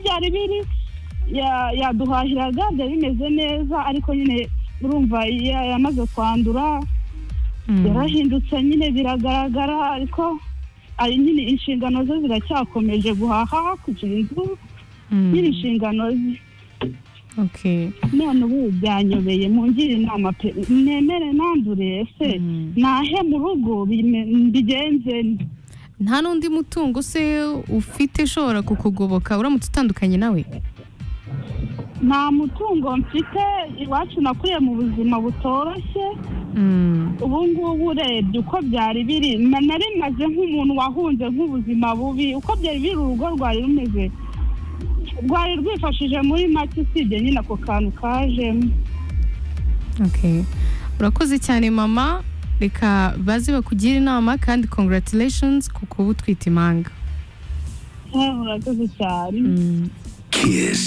byari biri yaduhahiraga byari bimeze neza ariko nyine urumva yamaze kwandura yarahindutse nyine biragaragara ariko nyine inshingano ze ziracyakomeje guhaha hakurya inzu nyine inshingano ze none ubu byanyobeye mungire inama pe mwemere nandure ese nahe mu rugo mbigenze nta n'undi mutungo se ufite ushobora kukugoboka uramutse utandukanye nawe nta mutungo mfite iwacu nakuriye mu buzima butoroshye ubu ngubu urebye uko byari biri nari maze nk'umuntu wahunze nk'ubuzima bubi uko byari biri urugo rwari rumeze rwari rwifashije muri make usibye nyine ako kantu kajemo urakoze cyane mama reka baze bakugira inama kandi congratulations ku kuba utwite impanga urakoze cyane kiss